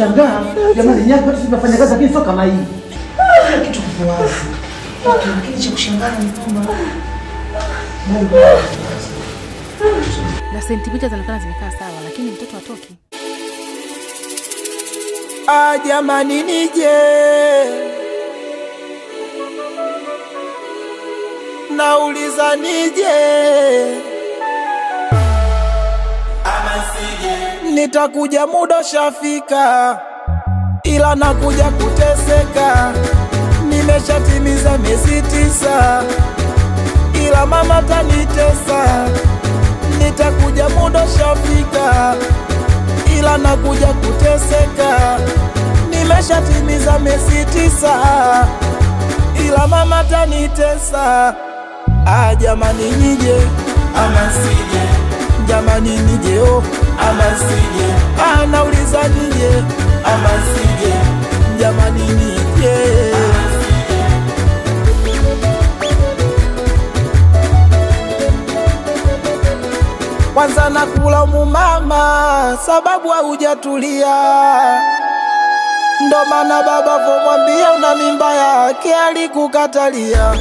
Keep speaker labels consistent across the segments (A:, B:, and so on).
A: Nashangaa jamani, nyaka watu tunafanya kazi lakini sio kama hii.
B: Kila kitu kipo wazi, lakini cha kushangaza ni kwamba Mungu
C: na sentimita zinaonekana zimekaa sawa, lakini mtoto hatoki.
D: Ah, jamani nije nauliza nije nitakuja muda shafika, ila nakuja kuteseka. Nimeshatimiza miezi tisa, ila mama tanitesa. Nitakuja muda shafika, ila nakuja kuteseka. Nimeshatimiza miezi tisa, ila mama tanitesa. Ah, jamani nije ama sije? Jamani nije oh ama sije? Ah, nauliza nije ama sije? Jamani nije kwanza nakula mama sababu haujatulia ndo maana baba vomwambia una mimba yake alikukatalia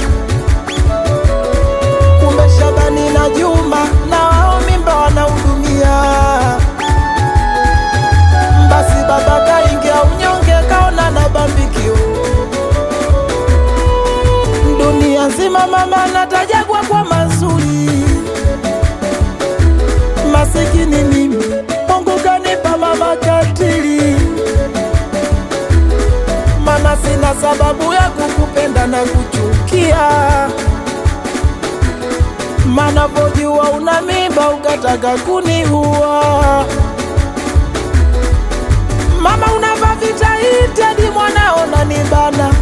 D: kumbe Shabani na Juma na wao mimba wanahudumia. Basi baba kaingia unyonge, kaona na bambikio dunia nzima, mama natajagwa kwa mazuri, masikini mimi, Mungu kanipa mama katili, mana sina sababu ya kukupenda na kuchukia mana vojua una mimba ukataka kuniua. Mama unava vitaiti hadi mwanao nanibana,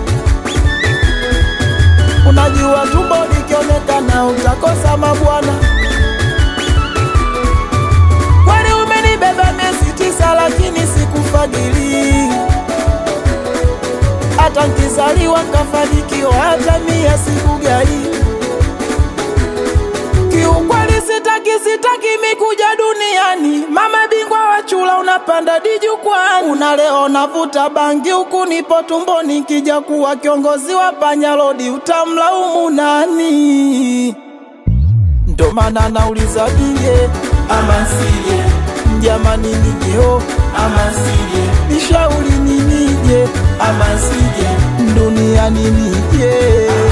D: unajua tumbo likionekana utakosa mabwana. Kweli umenibeba miezi tisa, lakini sikufadhili hata nkizaliwa nkafanikiwa, hata mia sikugai Kiukweli sitaki sitaki mikuja duniani, mama bingwa wa chula, unapanda dijukwani, una leo navuta bangi huku nipo tumboni, kija kuwa kiongozi wa panyalodi utamlaumu nani? Ndo maana nauliza nije ama sije, jamani nije oh ama sije, nishauri ni nije ama sije, duniani nije